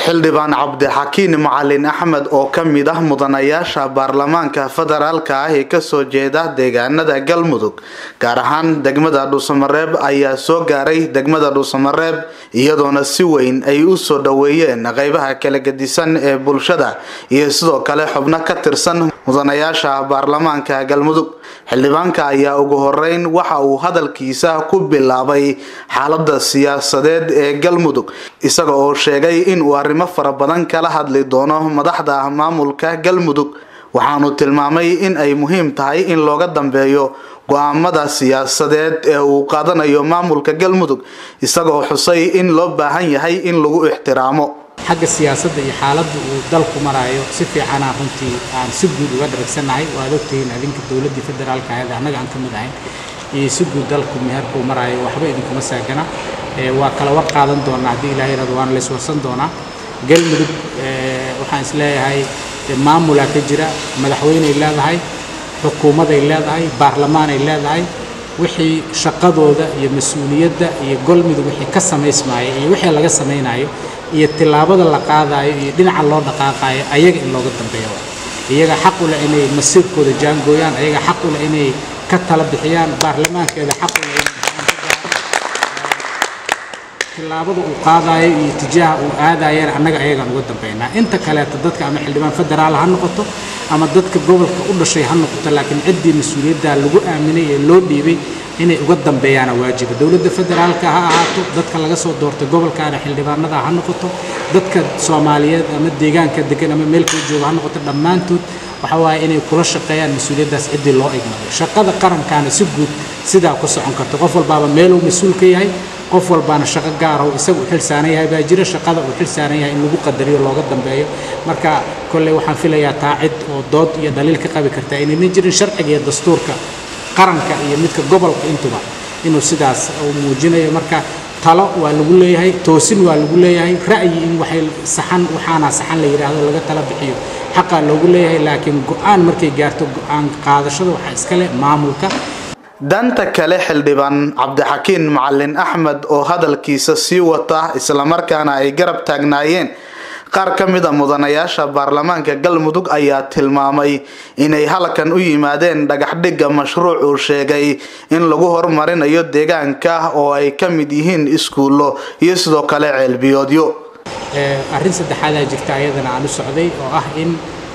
xildhibaan cabdixakiin macalin axmed oo ka mid ah mudanayaasha baarlamaanka federaalka ah ee kasoo jeeda deegaanada galmudug gaar ahaan degmada dhuusamareeb ayaa soo gaaray degmada dhuusamareeb iyadoona si weyn ay u soo dhoweeyeen qeybaha kala gedisan ee bulshada iyo sidoo kale xubno ka tirsan mudanayaasha baarlamaanka galmudug xildhibaanka ayaa ugu horeyn waxa uu hadalkiisa ku bilaabay xaalada siyaasadeed ee galmudug isaga oo sheegay inuu arrimo fara badan kala hadli doono madaxda maamulka galmudug waxaanu tilmaamay in ay muhiim tahay in looga dambeeyo go-aamada siyaasadeed ee uu qaadanayo maamulka galmudug isagoo xusay in loo baahan yahay in lagu ixtiraamo xagga siyaasadda iyo xaaladda uu dalku maraayo si fiicanaa runtii aan si guud uga dharagsannahay waad ogtihiin adinka dowladdii federaalka ahayd annaga aan ka mid ahayn iyo si guud dalku meherkuu maraayo waxba idinkuma saagana waa kala war qaadan doonaa haddii ilahay yirahdo waana la iswarsan doonaa galmudug waxaan isleeyahay maamulaa ka jira madaxweyney leedahay xukuumaday leedahay baarlamaanay leedahay wixii shaqadooda iyo mas-uuliyadda iyo golmudug wixii ka samaysmaaya iyo wixii laga samaynayo iyo tillaabada la qaadayo iyo dhinaca loo dhaqaaqayo ayaga in looga dambeeyo iyaga xaq u leh inay masiirkooda jaangooyaan ayaga xaq u leh inay ka tala bixiyaan baarlamaankeeda xaq u leh tillaabada uu qaadayo iyo tijaaha uu aadayana annaga ayagaan uga dambeynaa inta kaleeto dadka ama xildhibaan federaal ha noqoto ama dadka gobolka u dhashay ha noqoto laakiin ciddii mas-uuliyaddaa lagu aaminay ee loo dhiibay inay uga dambeeyaana waajiba dowladda federaalka ha ahaato dadka laga soo doortay gobolkaana xildhibaanada ha noqoto dadka soomaaliyeed ama deegaanka degan ama meel kala jooga ha noqoto dhammaantood waxa waaye inay kula shaqeeyaan mas-uuliyaddaas ciddii loo igmaday shaqada qarankaana si guud sidaa ku socon karta qof walbaaba meeluu mas-uul ka yahay qof walbaana shaqo gaaraho isaga u xil saaran yahay baa jira shaqada uu xil saaran yahay in lagu qadariyo looga dambeeyo marka kolley waxaan filayaa taa cid oo dood iyo dhaliil ka qabi kartaa inaynan jirin sharciga iyo dastuurka qaranka iyo midka gobolka intuba inuu sidaas uu muujinayo marka talo waa lagu leeyahay toosin waa lagu leeyahay ra'yi in waxay saxan waxaana saxan la yidhaahdo laga tala bixiyo xaqaa loogu leeyahay laakiin go-aan markay gaarto go-aan qaadashada waxaa iska leh maamulka danta kale xildhibaan cabdixakiin macalin axmed oo hadalkiisa sii wata islamarkaana ay garab taagnaayeen qaar ka mid a mudanayaasha baarlamaanka galmudug ayaa tilmaamay inay halkan u yimaadeen dhagaxdhigga mashruuc uu sheegay in lagu horumarinayo deegaanka oo ay ka mid yihiin iskuullo iyo sidoo kale ceelbiyoodyo arrin saddexaadaa jirta ayadana aan u socday oo ah in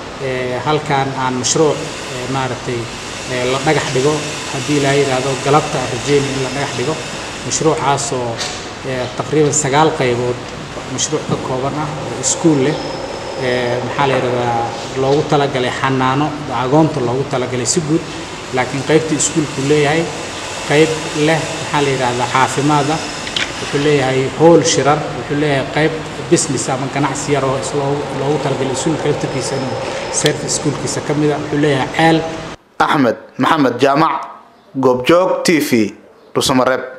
halkan aan mashruuc maaragtay la dhagax dhigo haddii laa yidhaahdo galabta aan rajeyna in la dhagax dhigo mashruucaasoo taqriiban sagaal qaybood mashruuc ka kooban ah oo iskuul leh maxaa la yidhahdaa loogu talagalay xanaano agoonta loogu talagalay si guud laakiin qaybtii iskuulku leeyahay qayb leh maxaa la yidhahdaa caafimaada wuxuu leeyahay howl shirar wuxuu leeyahay qayb business ama ganacsi yar oo loogu talagalay iskuulka laftarkiisa inuu service iskuulkiisa ka mida wuxuu leeyahay ceel axmed maxamed jaamac goobjoog t v dhuusamareeb